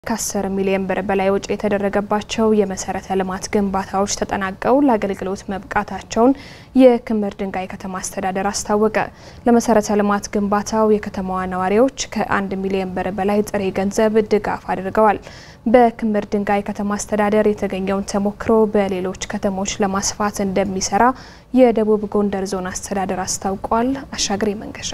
ከ10 ሚሊዮን ብር በላይ ወጪ የተደረገባቸው የመሰረተ ልማት ግንባታዎች ተጠናቀው ለአገልግሎት መብቃታቸውን የክምር ድንጋይ ከተማ አስተዳደር አስታወቀ። ለመሰረተ ልማት ግንባታው የከተማዋ ነዋሪዎች ከ1 ሚሊዮን ብር በላይ ጥሬ ገንዘብ ድጋፍ አድርገዋል። በክምር ድንጋይ ከተማ አስተዳደር የተገኘውን ተሞክሮ በሌሎች ከተሞች ለማስፋት እንደሚሰራ የደቡብ ጎንደር ዞን አስተዳደር አስታውቋል። አሻግሬ መንገሻ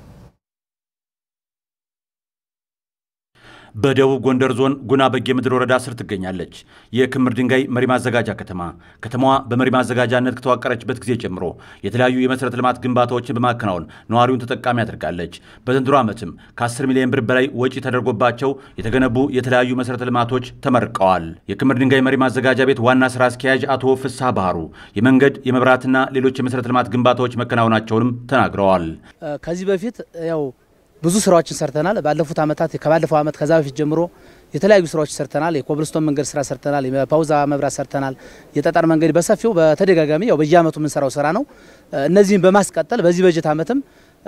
በደቡብ ጎንደር ዞን ጉና በጌ ምድር ወረዳ ስር ትገኛለች የክምር ድንጋይ መሪ ማዘጋጃ ከተማ። ከተማዋ በመሪ ማዘጋጃነት ከተዋቀረችበት ጊዜ ጀምሮ የተለያዩ የመሠረተ ልማት ግንባታዎችን በማከናወን ነዋሪውን ተጠቃሚ አድርጋለች። በዘንድሮ ዓመትም ከ10 ሚሊዮን ብር በላይ ወጪ ተደርጎባቸው የተገነቡ የተለያዩ መሠረተ ልማቶች ተመርቀዋል። የክምር ድንጋይ መሪ ማዘጋጃ ቤት ዋና ስራ አስኪያጅ አቶ ፍስሐ ባህሩ የመንገድ የመብራትና ሌሎች የመሠረተ ልማት ግንባታዎች መከናወናቸውንም ተናግረዋል። ከዚህ በፊት ያው ብዙ ስራዎችን ሰርተናል። ባለፉት ዓመታት ከባለፈው ዓመት ከዛ በፊት ጀምሮ የተለያዩ ስራዎች ሰርተናል። የኮብልስቶን መንገድ ስራ ሰርተናል። የፓውዛ መብራት ሰርተናል። የጠጠር መንገድ በሰፊው በተደጋጋሚ ያው በየዓመቱ የምንሰራው ስራ ነው። እነዚህን በማስቀጠል በዚህ በጀት ዓመትም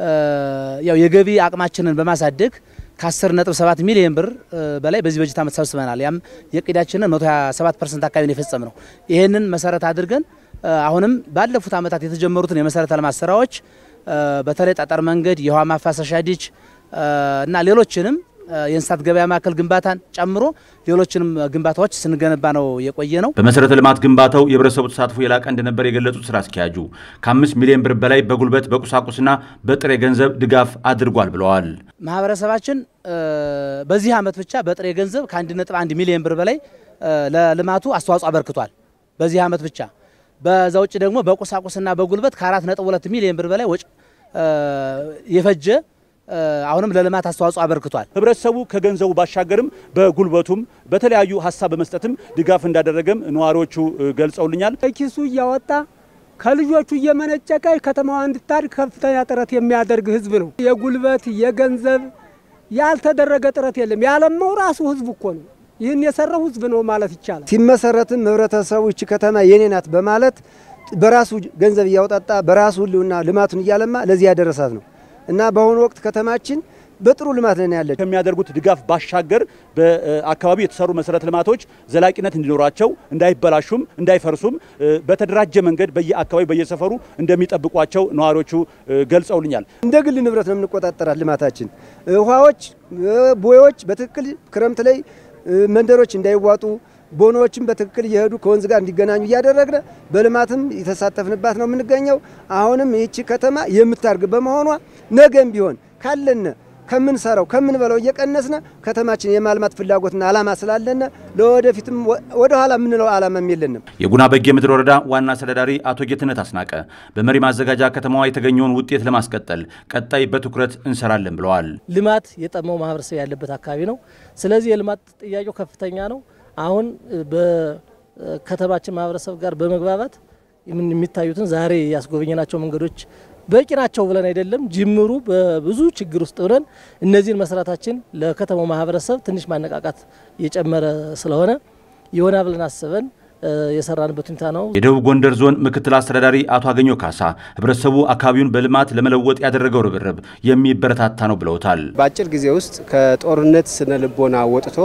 ያው የገቢ አቅማችንን በማሳደግ ከ10.7 ሚሊዮን ብር በላይ በዚህ በጀት ዓመት ሰብስበናል። ያም የእቅዳችንን 127 ፐርሰንት አካባቢ ነው የፈጸም ነው። ይህንን መሰረት አድርገን አሁንም ባለፉት ዓመታት የተጀመሩትን የመሰረተ ልማት ስራዎች በተለይ ጠጠር መንገድ፣ የውሃ ማፋሰሻ ዲች እና ሌሎችንም የእንስሳት ገበያ ማዕከል ግንባታን ጨምሮ ሌሎችንም ግንባታዎች ስንገነባ ነው የቆየ ነው። በመሰረተ ልማት ግንባታው የህብረተሰቡ ተሳትፎ የላቀ እንደነበር የገለጹት ስራ አስኪያጁ ከአምስት ሚሊዮን ብር በላይ በጉልበት በቁሳቁስና በጥሬ ገንዘብ ድጋፍ አድርጓል ብለዋል። ማህበረሰባችን በዚህ ዓመት ብቻ በጥሬ ገንዘብ ከአንድ ነጥብ አንድ ሚሊዮን ብር በላይ ለልማቱ አስተዋጽኦ አበርክቷል። በዚህ ዓመት ብቻ በዛ ውጭ ደግሞ በቁሳቁስና በጉልበት ከአራት ነጥብ ሁለት ሚሊዮን ብር በላይ ወጪ የፈጀ አሁንም ለልማት አስተዋጽኦ አበርክቷል። ህብረተሰቡ ከገንዘቡ ባሻገርም በጉልበቱም በተለያዩ ሀሳብ በመስጠትም ድጋፍ እንዳደረገም ነዋሪዎቹ ገልጸውልኛል። ኪሱ እያወጣ ከልጆቹ እየመነጨቀ ከተማዋ እንድታድግ ከፍተኛ ጥረት የሚያደርግ ህዝብ ነው። የጉልበት የገንዘብ ያልተደረገ ጥረት የለም። ያለማው ራሱ ህዝብ እኮ ነው። ይህን የሰራው ህዝብ ነው ማለት ይቻላል። ሲመሰረትም ህብረተሰቡ እቺ ከተማ የኔ ናት በማለት በራሱ ገንዘብ እያወጣጣ በራሱ ህልውና ልማቱን እያለማ ለዚህ ያደረሳት ነው እና በአሁኑ ወቅት ከተማችን በጥሩ ልማት ላይ ያለች ከሚያደርጉት ድጋፍ ባሻገር በአካባቢው የተሰሩ መሰረተ ልማቶች ዘላቂነት እንዲኖራቸው እንዳይበላሹም እንዳይፈርሱም በተደራጀ መንገድ በየአካባቢ በየሰፈሩ እንደሚጠብቋቸው ነዋሪዎቹ ገልጸውልኛል። እንደ ግል ንብረት ነው የምንቆጣጠራት ልማታችን። ውሃዎች፣ ቦዮች በትክክል ክረምት ላይ መንደሮች እንዳይዋጡ ቦኖዎችም በትክክል እየሄዱ ከወንዝ ጋር እንዲገናኙ እያደረግን በልማትም የተሳተፍንባት ነው የምንገኘው። አሁንም ይህቺ ከተማ የምታርግ በመሆኗ ነገም ቢሆን ካለነ ከምንሰራው ከምንበላው እየቀነስነ ከተማችን የማልማት ፍላጎትና ዓላማ ስላለነ ለወደፊትም ወደ ኋላ የምንለው ዓላማም የለንም። የጉና በጌ ምድር ወረዳ ዋና አስተዳዳሪ አቶ ጌትነት አስናቀ በመሪ ማዘጋጃ ከተማዋ የተገኘውን ውጤት ለማስቀጠል ቀጣይ በትኩረት እንሰራለን ብለዋል። ልማት የጠማው ማህበረሰብ ያለበት አካባቢ ነው። ስለዚህ የልማት ጥያቄው ከፍተኛ ነው። አሁን በከተማችን ማህበረሰብ ጋር በመግባባት የሚታዩትን ዛሬ ያስጎበኘናቸው መንገዶች በቂ ናቸው ብለን አይደለም። ጅምሩ በብዙ ችግር ውስጥ ብለን እነዚህን መስራታችን ለከተማው ማህበረሰብ ትንሽ ማነቃቃት የጨመረ ስለሆነ የሆነ ብለን አስበን የሰራንበት ሁኔታ ነው። የደቡብ ጎንደር ዞን ምክትል አስተዳዳሪ አቶ አገኘ ካሳ ህብረተሰቡ አካባቢውን በልማት ለመለወጥ ያደረገው ርብርብ የሚበረታታ ነው ብለውታል። በአጭር ጊዜ ውስጥ ከጦርነት ስነ ልቦና ወጥቶ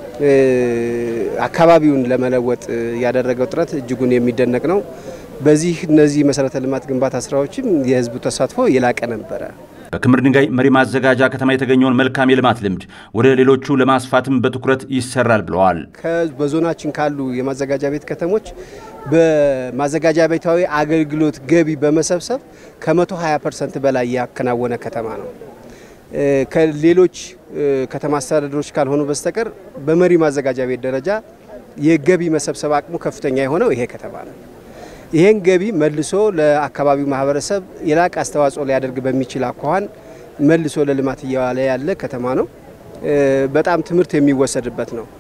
አካባቢውን ለመለወጥ ያደረገው ጥረት እጅጉን የሚደነቅ ነው። በዚህ እነዚህ መሰረተ ልማት ግንባታ ስራዎችም የህዝቡ ተሳትፎ የላቀ ነበረ። በክምር ድንጋይ መሪ ማዘጋጃ ከተማ የተገኘውን መልካም የልማት ልምድ ወደ ሌሎቹ ለማስፋትም በትኩረት ይሰራል ብለዋል። በዞናችን ካሉ የማዘጋጃ ቤት ከተሞች በማዘጋጃ ቤታዊ አገልግሎት ገቢ በመሰብሰብ ከ120 ፐርሰንት በላይ ያከናወነ ከተማ ነው። ከሌሎች ከተማ አስተዳደሮች ካልሆኑ በስተቀር በመሪ ማዘጋጃ ቤት ደረጃ የገቢ መሰብሰብ አቅሙ ከፍተኛ የሆነው ይሄ ከተማ ነው። ይሄን ገቢ መልሶ ለአካባቢው ማህበረሰብ የላቀ አስተዋጽኦ ሊያደርግ በሚችል አኳኋን መልሶ ለልማት እየዋለ ያለ ከተማ ነው። በጣም ትምህርት የሚወሰድበት ነው።